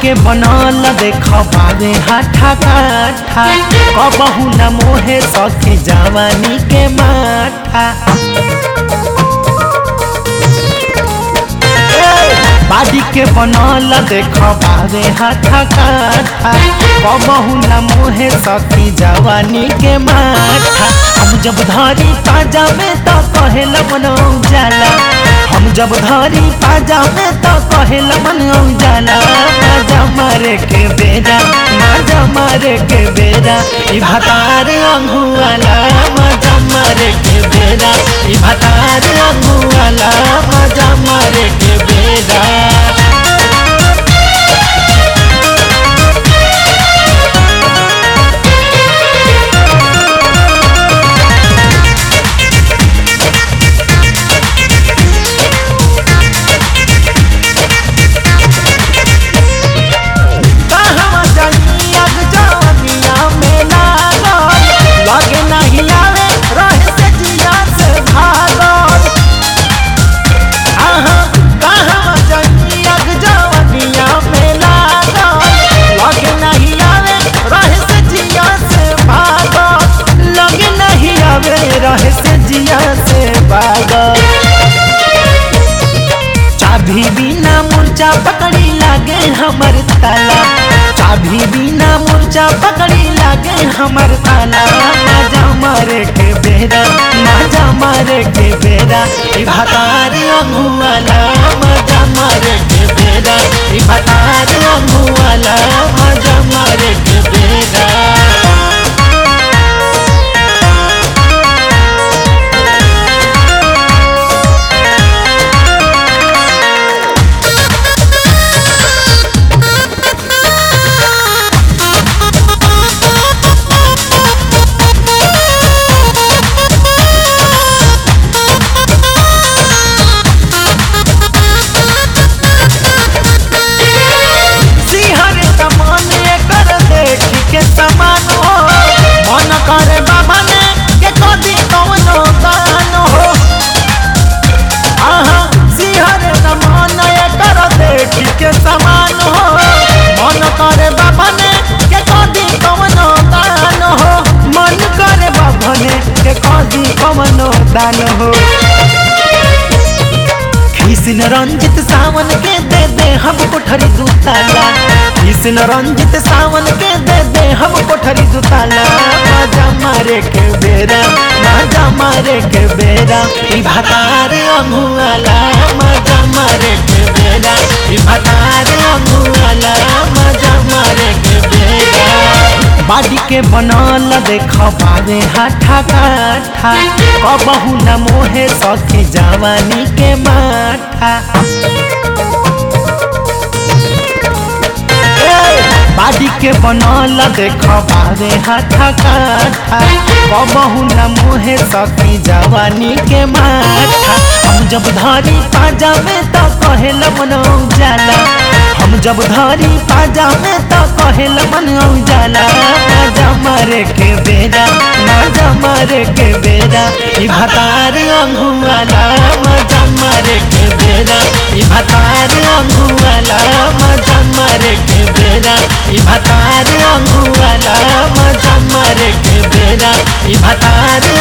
के बनल देख बावे हाथा काठा कबहू न मोहे सखी जवानी के माथा बाड़ी के बनल देख बावे हाथा काठा कबहू न मोहे सखी जवानी के माथा हम जब धरी पाजा में तो कहे मन जाला हम जब धरी पाजा में तो कहे मन जाला माजा मारे के बेरा माजा मारे के बेरा ई भतार अंगुआला माजा मारे के बेरा ई भतार अंगुआला माजा मारे के बेरा कहवा जानी अग जवानिया में लागल लगे नहीं आवे रहे से जिया से भागल आहा कहवा जानी अग जवानिया में लागल लगे नहीं आवे रहे से जिया से भागल लगे नहीं आवे रहे से जिया से भागल चाभी बिना मुर्चा पकड़ी लागे हमर ताला चाभी बिना मुर्चा पकड़ी लागे हमर ताला माजा मारे के बेरा माजा मारे के बेरा ई भतार अंगुआला माजा मारे के बेरा ई भतार अंगुआला माजा मारे के बेरा सिहर कमान कर देख के समान हो मन करे बाबा ने के कदी कवनो दान हो आहा सिहर कमान कर देख के समान हो मन करे बाबा ने के कदी कवनो दान हो मन करे बाबा ने के कदी कवनो दान हो किसन रंजित सावन के दे दे हम कोठरी दुताला किसन रंजित सावन के दे दे हम कोठरी दुताला माजा मारे के बेरा माजा मारे के बेरा ई भतार अंगुआला माजा मारे के बेरा ई भतार अंगुआला माजा मारे के बेरा बाड़ी के बनल देख पावे हाथा काठा कबहू न मोहे सखी जवानी के माथा बाड़ी के बनल देख पावे हाथा काठा कबहू न मोहे सखी जवानी के माथा हम जब धरी पाजा में तो कहे मन जाला हम जब धरी पाजा में तो कहे मन जाला माजा मारे के बेरा माजा मारे के बेरा ई भतार अंगुआला माजा मारे के बेरा ई भतार अंगुआला माजा मारे के बेरा ई भतार अंगुआला माजा मारे के बेरा ई भतार